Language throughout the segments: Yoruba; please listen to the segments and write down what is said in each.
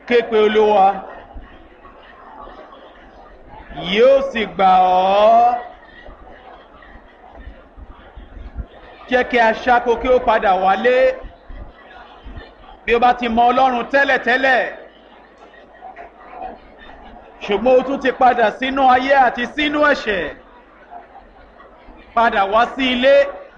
képe olúwa yóò sì gbà ọ́ jẹ́ kí aṣáko kí ó padà wálé bí ó bá ti mọ ọlọ́run tẹ́lẹ̀tẹ́lẹ̀ ṣùgbọ́n ó tún ti padà sínú ayé àti sínú ẹ̀ṣẹ̀ padà wá sí ilé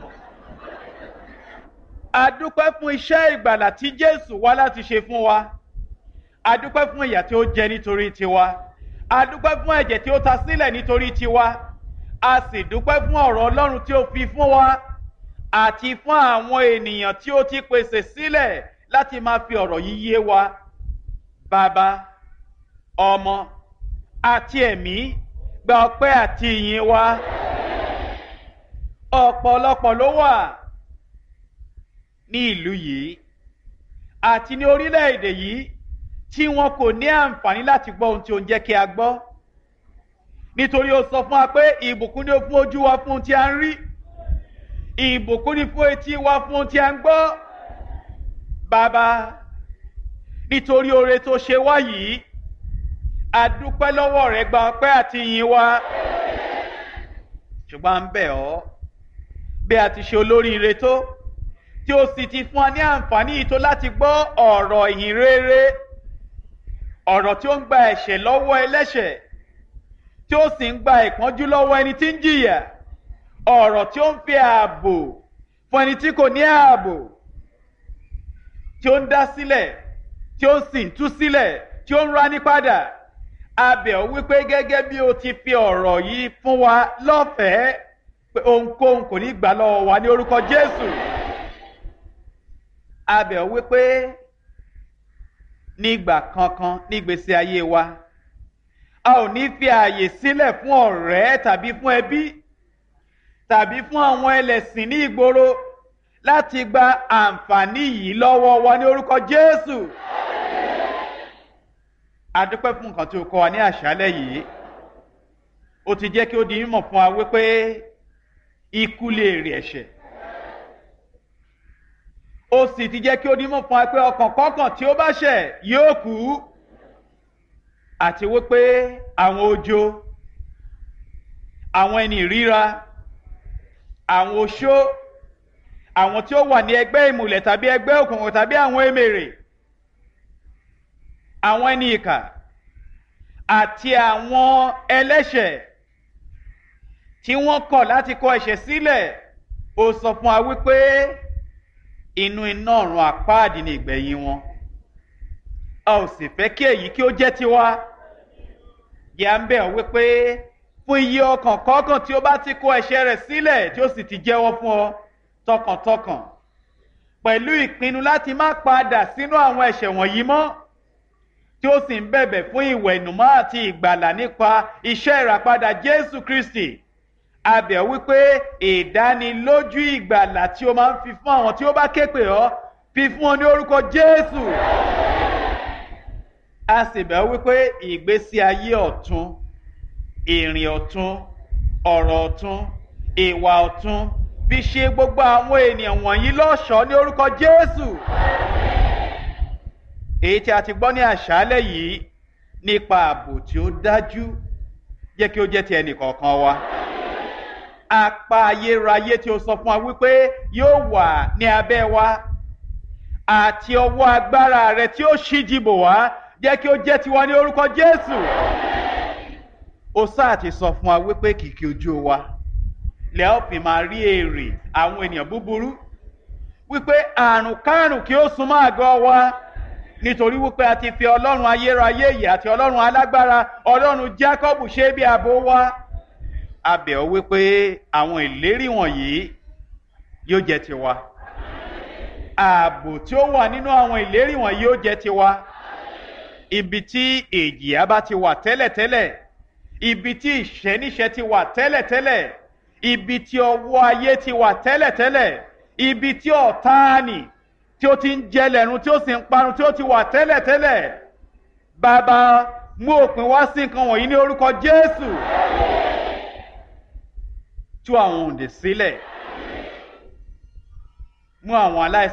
a dúpẹ́ fún iṣẹ́ ìgbàlà tí jésù wá láti ṣe fún wa a dúpẹ́ fún ìyà tí ó jẹ nítorí tiwa a dúpẹ́ fún ẹ̀jẹ̀ tí ó ta sílẹ̀ nítorí tiwa a sì dúpẹ́ fún ọ̀rọ̀ ọlọ́run tí ó fi fún wa àti fún àwọn ènìyàn tí ó ti pèsè sílẹ̀ láti máa fi ọ̀rọ̀ yìí yé wa bàbá ọmọ àti ẹ̀mí gba ọpẹ́ àti ìyìn wa ọ̀pọ̀lọpọ̀ ló wà ní ìlú yìí àti ní orílẹ̀-èdè yìí tí wọn kò ní àǹfààní láti gbọ́ ohun tí ó ń jẹ́ kí a gbọ́ nítorí ó sọ fún wa pé ìbùkún ni ó fún ojú wa fún ohun tí a ń rí ìbùkún ni fún etí wa fún ohun tí a ń gbọ́ bàbá nítorí oore tó ṣe wá yìí a dúpẹ́ lọ́wọ́ rẹ̀ gba ọpẹ́ àti ìyìn wa ṣùgbọ́n à ń bẹ̀ ọ́ bí a ti ṣe olóríire tó tí ó sì ti fún wa ní àǹfààní yìí tó láti gbọ́ ọ̀rọ̀ ìhìn rere ọ̀rọ̀ tí ó ń gba ẹ̀ṣẹ̀ lọ́wọ́ ẹlẹ́ṣẹ̀ tí ó sì ń gba ìpọ́njú lọ́wọ́ ẹni tí ń jìyà ọ̀rọ̀ tí ó ń fi ààbò fún ẹni tí kò ní ààbò tí ó ń dá sílẹ̀ tí ó sì ń tú sílẹ̀ tí ó ń rání padà abẹ̀ ọ́ wípé gẹ́gẹ́ bí o ti fi ọ̀rọ̀ yìí fún wa lọ́fẹ̀ẹ́ pé ohunkóhun kò ní gbà lọ́wọ́ wa ní orúkọ Jésù abẹ̀ ọ́ wípé nígbà kankan nígbèsè ayé wa a ò ní fi ààyè sílẹ̀ fún ọ̀rẹ́ tàbí fún ẹbí tàbí fún àwọn ẹlẹ́sìn ní ìgboro láti gba àǹfààní yìí lọ́wọ́ wa ní orúkọ Jésù adúpẹ́ fún nǹkan tí o kọ́ wa ní àṣálẹ́ yìí ó ti jẹ́ kí ó di mímọ̀ fún wa wípé ikú lè rè ẹ̀ṣẹ̀ ó sì ti jẹ́ kí ó di mímọ̀ fún wa pé ọkàn kọ́kàn tí ó bá ṣẹ̀ yóò kú àti wípé àwọn ojo àwọn ẹni ìríra àwọn oṣó àwọn tí ó wà ní ẹgbẹ́ ìmùlẹ̀ tàbí ẹgbẹ́ òkùnkùn tàbí àwọn emèrè àwọn ẹni ìkà àti àwọn ẹlẹ́ṣẹ̀ tí wọ́n kọ̀ láti kọ ẹ̀ṣẹ̀ sílẹ̀ ó sọ fún wa wípé inú iná ọ̀run àpáàdì ni ìgbẹ̀yìn wọn a ò sì fẹ́ kí èyí kí ó jẹ́ tiwa yà ń bẹ̀ ọ́ wípé fún iye ọkàn kọ̀ọ̀kan tí ó bá ti kọ ẹ̀ṣẹ̀ rẹ̀ sílẹ̀ tí ó sì ti jẹ́wọ́ fún ọ tọkàntọkàn pẹ̀lú ìpinnu láti má padà sínú àwọn ẹ̀ṣẹ̀ wọ̀nyí mọ́ tí ó sì ń bẹ̀bẹ̀ fún ìwẹ̀nùmọ́ àti ìgbàlà nípa iṣẹ́ ìràpadà Jésù Kristi abẹ̀ wípé ìdánilójú ìgbàlà tí ó máa ń fi fún àwọn tí ó bá ké pè ọ́ fi fún ọ ní orúkọ Jésù a sì bẹ̀ wípé ìgbésí ayé ọ̀tun ìrìn ọ̀tun ọ̀rọ̀ ọ̀tun ìwà ọ̀tun fi ṣe gbogbo àwọn ènìyàn wọ̀nyí lọ́ṣọ̀ọ́ ní orúkọ Jésù èyí tí a ti gbọ́ ní àṣálẹ́ yìí nípa ààbò tí ó dájú jẹ́ kí ó jẹ́ ti ẹnì kọ̀ọ̀kan wa. apá ayérayé tí ó sọ fún wa wípé yóò wà ní abẹ́ wa àti ọwọ́ agbára rẹ tí ó ṣíji bò wá jẹ́ kí ó jẹ́ tiwa ní orúkọ Jésù. ó sáà ti sọ fún wa wípé kìkì ojú wa lẹ́ ò fi máa rí èrè àwọn ènìyàn búburú wípé àrùn kárùn kí ó súnmọ́ àgọ́ wa nítorí wípé a ti fi ọlọ́run ayérayé yìí àti ọlọ́run alágbára ọlọ́run Jákọ́bù ṣe bí ààbò wa a bẹ̀ ọ́ wípé àwọn ìlérí wọ̀nyí yóò jẹ́ tiwa ààbò tí ó wà nínú àwọn ìlérí wọ̀nyí yóò jẹ́ tiwa ibi tí èjìyà bá ti wà tẹ́lẹ̀tẹ́lẹ̀ ibi tí ìṣẹ́níṣẹ́ ti wà tẹ́lẹ̀tẹ́lẹ̀ ibi tí ọwọ́ ayé ti wà tẹ́lẹ̀tẹ́lẹ̀ ibi tí ọ̀táàní tí ó ti ń jẹlẹ̀run tí ó sì ń parun tí ó ti wà tẹ́lẹ̀tẹ́lẹ̀ bàbá mú òpin wá sí nǹkan wọ̀nyí ní orúkọ Jésù tú àwọn òǹdè sílẹ̀ mú àwọn aláìsàn.